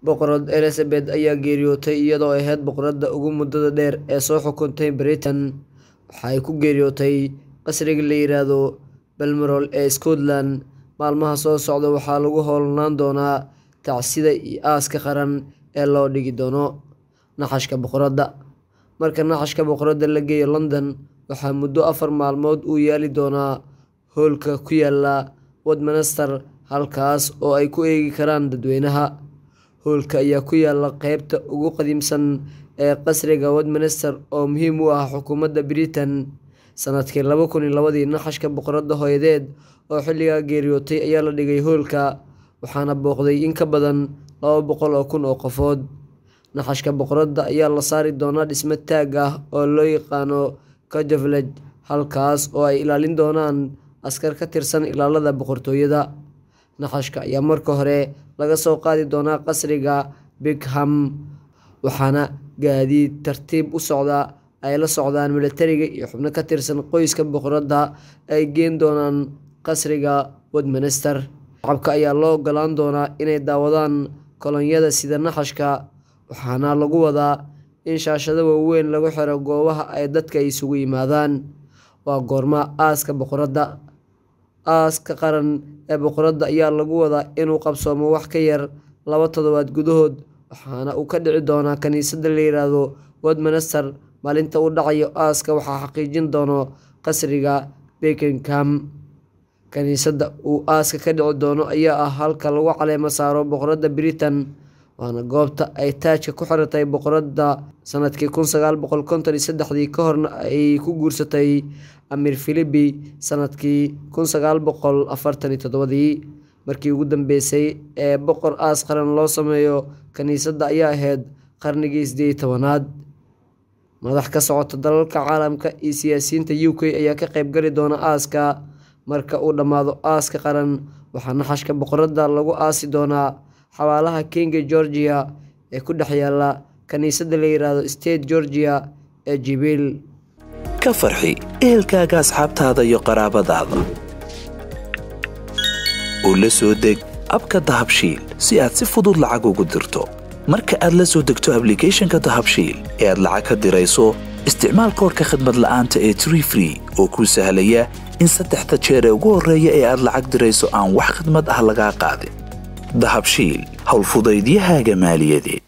boqorad elizabeth ayaa geeriyootay iyadoo ahayd boqoradda ugu muddada dheer ee soo xukuntay britain waxa ay ku geeriyootay qasriga la yiraahdo balmoral ee scotland maalmaha soo socda waxaa lagu howlanaan doonaa tacsida iyo aaska qaran ee loo dhigi doono naxashka boqoradda marka naxashka boqoradda la geeyo london waxaa muddo afar maalmood uu yaali doonaa hoolka ku yaala westminster halkaas oo ay ku eegi karaan dadweynaha hoolka ayaa ku yaala qeybta ugu qadiimsan ee qasriga westminster oo muhiim u ah xukuumadda britain sanadkii laba kun iyo labadii naxashka boqoradda hooyadeed oo xilligaa geeriyootay ayaa la dhigay hoolka waxaana booqday in ka badan laba boqol oo kun oo qofood naxashka boqoradda ayaa la saari doonaa dhismo taag ah oo loo yaqaano kajavlej halkaas oo ay ilaalin doonaan askar ka tirsan ilaalada boqortooyada naxashka ayaa marka hore laga soo qaadi doonaa qasriga bigham waxaana gaadiid tartiib u socda ay la socdaan milatariga iyo xubno ka tirsan qoyska boqoradda ay geen doonaan qasriga westminster shacabka ayaa loo ogolaan doonaa inay daawadaan kolonyada sida naxashka waxaana lagu wadaa in shaashado waaweyn lagu xiro goobaha ay dadka isugu yimaadaan waa goorma aaska boqoradda aaska qaran ee boqoradda ayaa lagu wadaa inuu qabsoomo wax ka yar laba toddobaad gudahood waxaana uu ka dhici doonaa kiniisadda la yiraahdo westminster maalinta uu dhacayo aaska waxaa xaqiijin doono qasriga bekingham kiniisadda uu aaska ka dhici doono ayaa ah halka lagu caleemo saaro boqoradda britain waana goobta ay taajka ku xiratay boqoradda sanadkii kun sagaal boqol konton iyo saddexdii ka horna ay ku guursatay amiir philibi sanadkii kun sagaal boqol afartan iyo toddobadii markii ugu dambeysay ee boqor aas qaran loo sameeyo kiniisadda ayaa ahayd qarnigii sideed iyo tobanaad madax ka socota dalalka caalamka iyo siyaasiyiinta u k ayaa ka qeybgali doona aaska marka uu dhammaado aaska qaran waxaa naxashka boqoradda lagu aasi doonaa xabaalaha kinga georgia ee ku dhex yaala kiniisadda la yiraahdo state georgia ee jibiil ka farxi ehelkaaga asxaabtaada iyo qaraabadaada oo la soo deg abka dahabshiil si aad si fudud lacag ugu dirto marka aad la soo degto ablicathonka dahabshiil ee aad lacag ka dirayso isticmaal koorka khadmad la'aanta ee tree free oo kuu sahlaya in saddexda jeer ee ugu horreeya ee aad lacag dirayso aan wax khadmad ah lagaa qaadin dahabshiil howlfudaydiyahaaga maaliyadeed